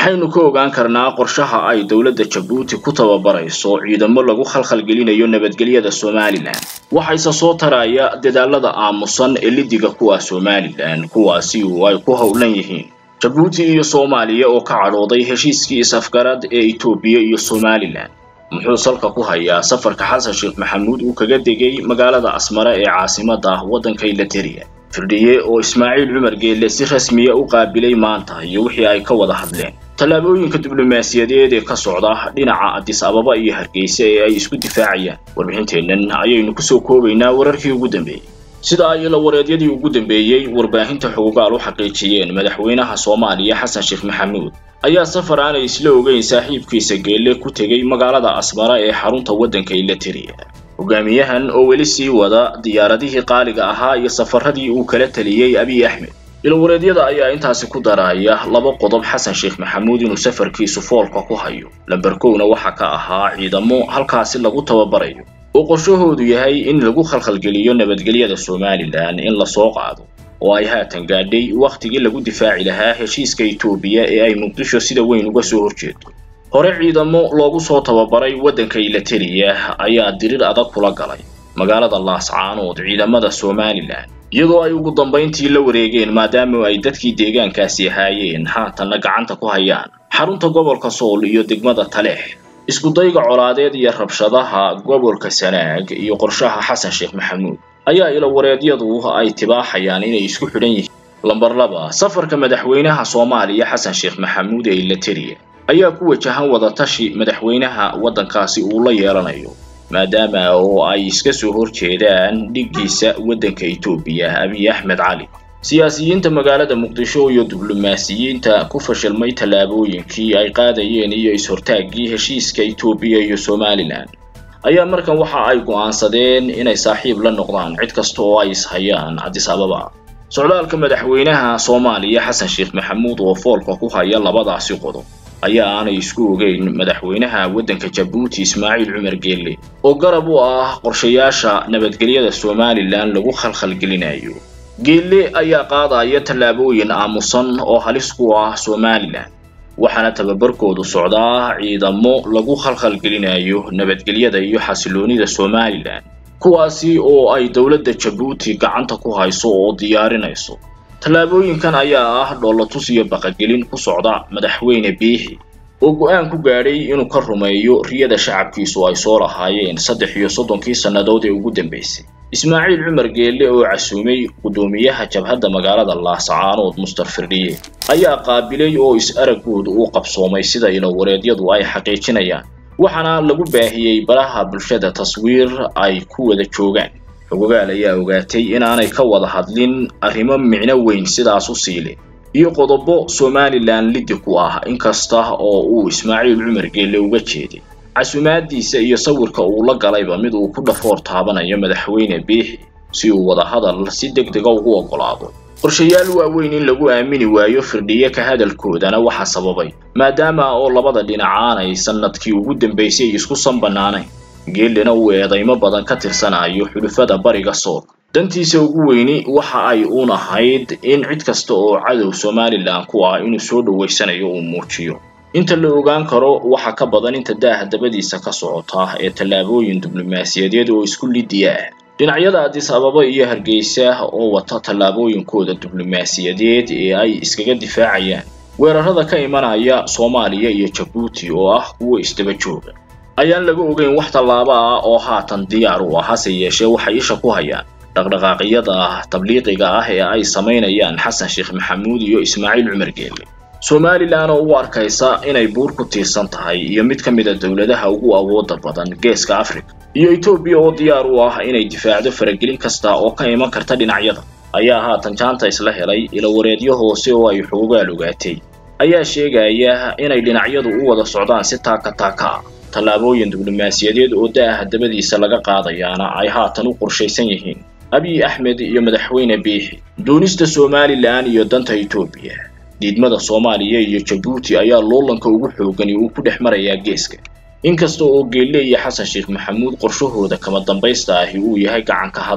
maxaynu ka ogaan karnaa qorshaha ay dowladda jabuuti ku tababarayso ciidamo lagu khalkhalgelinayo nabadgelyada somalilan waxayse soo taraya dadaalada aamusan ee lidiga kuwa somalilan kuwaasi oo ay ku howlan yihiin jabuuti iyo soomaaliya oo ka cadhooday heshiiskii is-afgarad ee etoobiya iyo somalilan muxuu salka ku hayaa safarka xasan sheekh maxamuud uu kaga degay magaalada asmare ee caasimada waddanka ilateriya firdhiye oo ismaaciil cumar geelle si rasmiya u qaabilay maanta iyo wixii ay ka wada hadleen tallaabooyinka diblomaasiyadeed ee ka socda dhinaca adis ababa iyo hargeysa ee ay isku difaacayaan warbixinteennan ayaynu kusoo koobaynaa wararkii ugu dambeeyey sida ay ilawareedyadii ugu dambeeyey warbaahinta xugugaal u xaqiijiyeen madaxweynaha soomaaliya xasan sheekh maxamuud ayaa safar aanay isla ogeyn saaxiibkiisa geelle ku tegey magaalada asmara ee xarunta waddanka ilateriya hogaamiyahan oo weli sii wada diyaaradihii qaaliga ahaa iyo safaradii uu kala taliyey abiy axmed ilawareedyada ayaa intaasi ku daraya laba qodob xasan sheekh maxamuud inuu safarkiisu foolka ku hayo lamber kowna waxaa ka ahaa ciidamo halkaasi lagu tababarayo oo qorshahoodu yahay in lagu khalkhalgeliyo nabadgelyada somalilan in lasoo qaado oo ay haatan gaadhay wakhtigii lagu difaaci lahaa heshiiska etoobiya ee ay muqdisho sida weyn uga soo horjeedo hore ciidamo loogu soo tababaray waddanka ilateriya ayaa dirir adag kula galay magaalada laascaanood ciidamada somalilan iyadoo ay ugu dambayntii la wareegeen maadaama ay dadkii deegaankaasi ahaayeen haatanna gacanta ku hayaan xarunta gobolka sool iyo degmada taleex iskudayga colaadeed iyo rabshadaha gobolka sanaag iyo qorshaha xasan sheekh maxamuud ayaa ilawareedyadu ay tibaaxayaan inay isku xidhan yihiin lamber laba safarka madaxweynaha soomaaliya xasan sheekh maxamuud ee ilateriya ayaa ku wajahan wadatashi madaxweynaha waddankaasi uu la yeelanayo maadaama oo ay iska soo horjeedaan dhiggiisa waddanka etoobiya abiy axmed cali siyaasiyiinta magaalada muqdisho iyo diblomaasiyiinta ku fashilmay tallaabooyinkii ay qaadayeen iyo is-hortaaggii heshiiska etoobiya iyo somalilan ayaa markan waxa ay go'aansadeen inay saaxiib la noqdaan cid kasta oo ay ishayaan cadis ababa socdaalka madaxweynaha soomaaliya xasan sheekh maxamuud oo foolka ku haya labadaasi qodob ayaa aanay isku ogeyn madaxweynaha waddanka jabuuti ismaaciil cumar geelle oo garab u ah qorshayaasha nabadgelyada somalilan lagu khalkhalgelinayo geelle ayaa qaadaya tallaabooyin aamusan oo halis ku ah somalilan waxaana tababarkoodu socdaa ciidamo lagu khalkhalgelinayo nabadgelyada iyo xasiloonida somalilan kuwaasi oo ay dowladda jabuuti gacanta ku hayso oo diyaarinayso tallaabooyinkan ayaa ah dhoolatus iyo baqagelin ku socda madaxweyne biixi oo go'aan ku gaadhay inuu ka rumeeyo riyada shacabkiisu ay soo lahaayeen saddex iyo soddonkii sannadood ee ugu dambaysay ismaaciil cumar geelle oo casuumay guddoomiyaha jabhadda magaalada laascaanood mustar firdhiye ayaa qaabilay oo is-araggoodu uu qabsoomay sida ilawareedyadu ay xaqiijinayaan waxaana lagu baahiyey baraha bulshada taswiir ay ku wada joogaan xogogaal ayaa ogaatay inaanay ka wada hadlin arrimo micno weyn sidaas u siile iyo qodobo somalilan liddi ku ah inkasta oo uu ismaaciil cumar geelle uga jeeday casumaadiisa iyo sawirka uu la galayba mid uu ku dhafoor taabanayo madaxweyne biixi si uu wadahadal si deg dega ugu oggolaado qorshayaal waaweyn in lagu aamini waayo firdhiye ka hadalkoodana waxaa sababay maadaama oo labada dhinac aanay sannadkii ugu dambaysay isku sanbanaanayn geellina uu eedaymo badan ka tirsanayo xulufada bariga sool dantiisa ugu weyni waxa ay uun ahayd in cid kasta oo cadow somalilan ku ah inuu soo dhowaysanayo uu muujiyo inta la ogaan karo waxa ka badan inta daaha dabadiisa ka socota ee tallaabooyin diblomaasiyadeed oo isku lidiya ah dhinacyada adis ababa iyo hargeysa oo wata tallaabooyinkooda diblomaasiyadeed ee ay iskaga difaacayaan weerarada ka imanaya soomaaliya iyo jabuuti oo ah kuwo isdaba jooga ayaan laga ogeyn wax tallaabo ah oo haatan diyaar u ah hase yeeshee waxay isha ku hayaan dhaqdhaqaaqyada tabliiqiga ah ee ay samaynayaan xasan sheekh maxamuud iyo ismaaciil cumar geelle somalilan oo u arkaysa inay buur ku tiirsan tahay iyo mid ka mid a dowladaha ugu awooda badan geeska africa iyo etoobiya oo diyaar u ah inay difaacdo faragelin kasta oo ka iman karta dhinacyada ayaa haatan jaanta isla helay ilawareedyo hoose oo ay xoogaal ogaatay ayaa sheegaya inay dhinacyadu u wada socdaan si taaka taaka ah tallaabooyin diblomaasiyadeed oo da'aha dabadiisa laga qaadayaana ay haatan u qorshaysan yihiin abiy axmed iyo madaxweyne biixi doonista somalilan iyo danta etoobiya diidmada soomaaliya iyo jabuuti ayaa loolanka ugu xoogani uu ku dhex marayaa geeska inkasta oo geelle iyo xasan sheekh maxamuud qorshahooda kama dambaysta ahi uu yahay gacanka hadal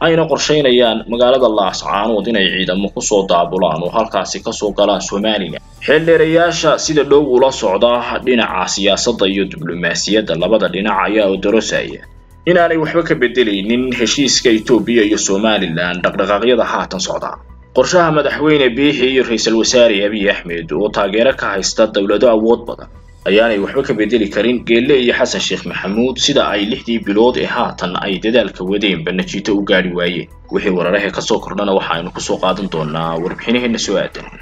ayna qorshaynayaan magaalada laascaanood inay ciidamo kusoo daabulaan oo halkaasi kasoo galaan somalilan xeeldheerayaasha sida dhow ula socda dhinaca siyaasadda iyo diblomaasiyadda labada dhinac ayaa odorosaya inaanay waxba ka bedelaynin heshiiska etoobiya iyo somalilan dhaqdhaqaaqyada haatan socda qorshaha madaxweyne biixi iyo ra-iisul wasaare abiy axmed oo taageero ka haysta dowlado awood badan ayaanay waxba ka bedeli karin geelle iyo xasan sheekh maxamuud sida ay lixdii bilood ee haatan ay dadaalka wadeenba najiito u gaadhi waayeen wixii wararahee kasoo kordhana waxa aynu kusoo qaadan doonaa warbixinaheena soo aadan